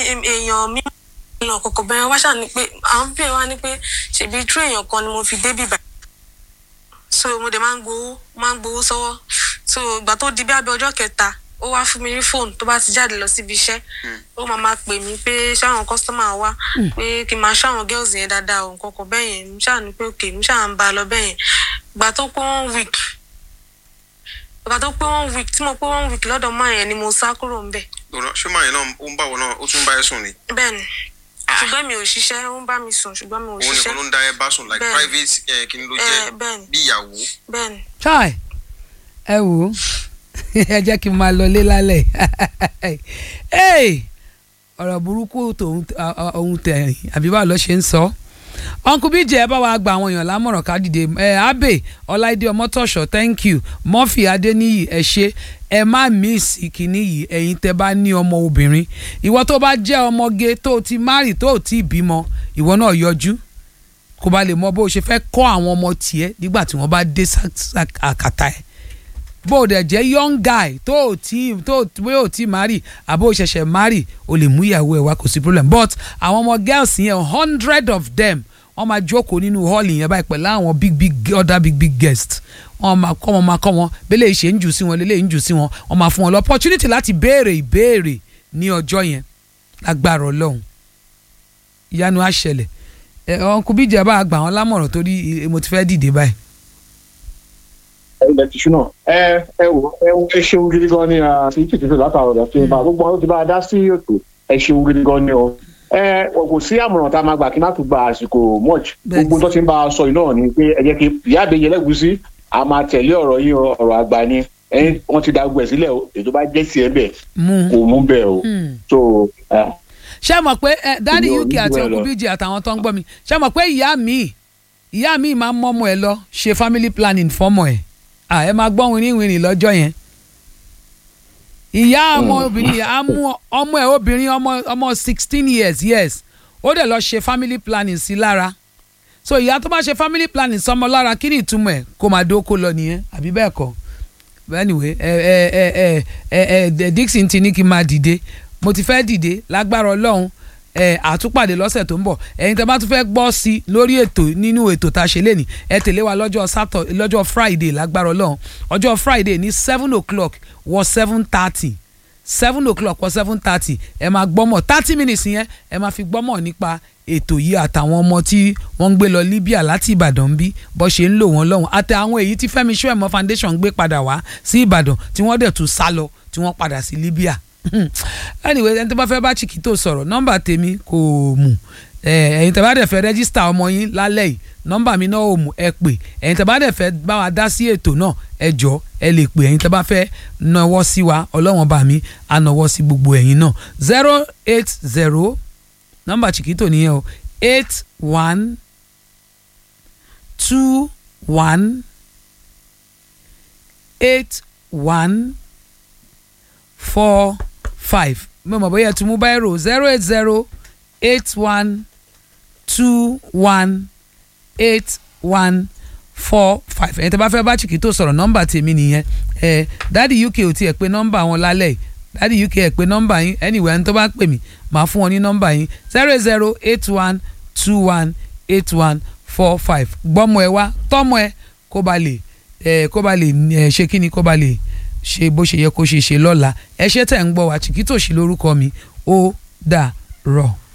èèyàn mi lọ kọ̀kọ̀ bẹ́ẹ̀ wá ṣáà ni pé àwọn bí ẹ wá ní pé ṣèbí tú èèyàn kan ni mo fi débì báyìí so mo dẹ̀ máa ń gbowó máa ń gbowó sọ́wọ́ so ìgbà tó di bí abẹ́ ọjọ́ kẹta ó wá fún mi ní fóònù tó bá ti jáde lọ síbi iṣẹ́ ó máa máa pè mí pé ṣáwọn kọ́sítọ́mà wá pé kí n máa ṣáwọn girls yẹn dáadáa o nǹkan kan bẹ́ẹ̀ yẹn mo ṣáà ní pé òkè mo ṣáà ń ba lọ bẹ́ẹ̀ yẹn ìgbà tó pé one week ìgbà tó pé one week tí mo pé one week lọ́dọ̀ máa yẹn ni mo sá kúrò ń bẹ̀ lọ́rọ̀ ṣé màá yẹn náà ó ń bá wọn náà ó tún bá ẹ sùn ni bẹ́ẹ̀ ni ṣùgbọ́n mi ò ṣiṣẹ́ ó ń bá mi sùn ṣùgbọ́n mi ò òun nìkan ṣiṣẹ́ ló ń dá ẹ bá sùn like Bẹ́ẹ̀ni. private eh, kí ni ló ẹ jẹ́ bẹ́ẹ̀ ni bí ìyàwó bẹ́ẹ̀ ni chai ẹ wò ó ẹ jẹ́ kí n máa lọlé lálẹ́ Hey! ọ̀rọ̀ burúkú tòun ohun tẹ̀yìn àbí báwo ló ṣe ń sọ uncle bíjì ẹ bá wa gba àwọn èèyàn lámọ̀ràn ká dìde ẹ abe ọláìdé ọmọtọ̀ṣọ́ thank you murphy adéníyì ẹ ṣe ẹ má míìsì kínní yìí ẹ̀yin tẹ́ bá ní ọmọ obìnrin ìwọ tó bá jẹ́ ọmọge tó ti márì tó ti bímọ ìwọ náà yọjú kó ba lè mọ bó o ṣe fẹ́ kọ́ àwọn ọmọ tiẹ̀ nígbà tí wọ́n bá dé sá- sá- àkàtà ẹ̀ bó o dẹ̀ jẹ́ young guy tó o tí tó o bóyá o tí marry àbó o ṣẹ̀ṣẹ̀ marry o lè mú ìyàwó ẹ̀ wá kò sí problem but àwọn ọmọ girls yẹn hundred of them wọ́n máa jókòó nínú hall yẹn báyìí pẹ̀lú àwọn big big other big big guests wọ́n máa kọ́ wọn máa kọ́ wọn bẹ́lẹ̀ ìṣe ń jù sí wọn lélẹ̀ ń jù sí wọn wọ́n máa fún wọn lọ opportunity láti béèrè ìbéèrè ní ọjọ́ yẹn lágbára ọlọ́run ìyanu á ṣẹlẹ̀ ẹ ọkùnrin bíjẹ bá gbà wọn lámọ̀ràn torí eh, mo ti fẹ́ dìde báyìí. ilẹ̀ tìṣú náà ẹ ẹ wò ẹ wò ẹ ṣeun gidi gan ni àti tìtìtì látàrọ̀ ọ̀dọ̀ tí n bá gbogbo àwọn tó ti bá a dá sí ètò ẹ ṣeun gidi gan ni o ẹ kò sí àmọ̀ràn tá a máa gbà kí n má tún gba àsìkò much Bẹ́ẹ̀ni. gbogbo tó ti ń bá a sọ yìí náà ni pé ẹ jẹ́ kí ìyá àbẹ̀yẹ lẹ́gùsí a máa tẹ̀lé ọ̀rọ̀ yìí o, ọ̀rọ̀ àgbà ni ẹ̀yin wọ́n ti da gbogbo ẹ̀ sílẹ̀ o ètò bá jẹ́ tiẹ̀ bẹ̀ mú kò mú bẹ́ẹ̀ o Hmm. so ẹ, ṣé mọ̀ pé ẹ dádì Ìlú uk àti onídùú ẹ lọ. okùnbíjì àtàwọn tó ń gbọ́ mi ṣé mọ̀ pé ìyá mi ìyá mi máa ń mọ́mọ́ ẹ lọ ṣe family planning fọ́mọ ẹ̀ à ẹ máa gbọ́ wìnrìnwìnrìn lọ́jọ́ yẹn ìyá ọmọ obìnrin yẹn á mú ọmọ ẹ obìnrin ọmọ ọmọ sixteen years yes ó dẹ̀ lọ ṣe family planning sí lára so ìyá tó bá ṣe family planning sọmọ lára kí ni ìtumọ̀ ẹ̀ kó máa dóko lọ nìyẹn àbí bẹ́ẹ̀ kọ́ anyway ẹ ẹ ẹ ẹ ẹ ẹ Dixon ti ní kí n máa dìde mo ti fẹ́ dìde lágbára ọlọ́run ẹ àtúpàdé lọ́sẹ̀ tó ń bọ̀ ẹ̀yin tẹ́ bá tún fẹ́ gbọ́ sí i lórí ètò nínú ètò tá a ṣe lé ní ẹ tẹ̀lé wa lọ́jọ́ sátọ̀ lọ́jọ́ friday lágbára ọlọ́run ọjọ́ friday ní seven o'clock wọ seven thirty seven o'clock wọ seven thirty ẹ máa gbọ́mọ̀ thirty minutes yẹn ẹ máa fi gbọ́mọ̀ nípa ètò yìí àtàwọn ọmọ tí wọ́n ń gbé lọ Libya láti Ìbàdàn ń bí bó ṣe ń lò wọ́n lọ́hùn àti àwọn èyí tí Fẹ́mi Ṣóẹ̀mọ́ Foundation gbé padà wá sí Ìbàdàn tí wọ́n dẹ̀ tún sá lọ tí wọ́n padà sí Libya anyway ẹni tó bá fẹ́ bá Chiquito sọ̀rọ̀ nọ́mbà tèmi kò mú ẹ, ẹ̀yin tẹ́ bá dẹ̀ fẹ́ rẹ́gísítà ọmọ yín lálẹ́ yìí nọ́mbà mi náà ò mú ẹ pè ẹ̀yin tẹ́ bá dẹ̀ fẹ́ bá wa dá sí ètò náà ẹ jọ ẹ lè pè ẹ̀yin tẹ́ bá fẹ́ nawọ́ sí wa ọlọ́wọ́n bá mi á nawọ́ sí gbogbo ẹ̀yin náà zero eight zero nọ́mbà Chiquito nìyẹn o eight one two one eight one four five mo mọ̀ bóyá ẹ tún mú báírò zero eight zero eight one two one eight one four five ẹ̀yin tí a bá fẹ́ bá Chiquito sọ̀rọ̀ nọ́mbà tèmi nìyẹn ẹ̀ dáàdi uk ò tiẹ̀ pé nọ́mbà wọn lálẹ́ yìí dáàdi uk ẹ̀ pé nọ́mbà yín anyway ẹni tó bá pè mí màá fún wọn ní nọ́mbà yín zero eight zero eight one two one eight one four five gbọ́mọ ẹ wá tọ́mọ ẹ kó ba lè ẹ kó ba lè ẹ ṣe kí ni kó ba lè ṣe bó ṣe yẹ kó ṣe ṣe lọ́la ẹ ṣé tẹ̀ ń gbọ́ wá Chiquito sí lórúkọ mi ó dà rọ̀.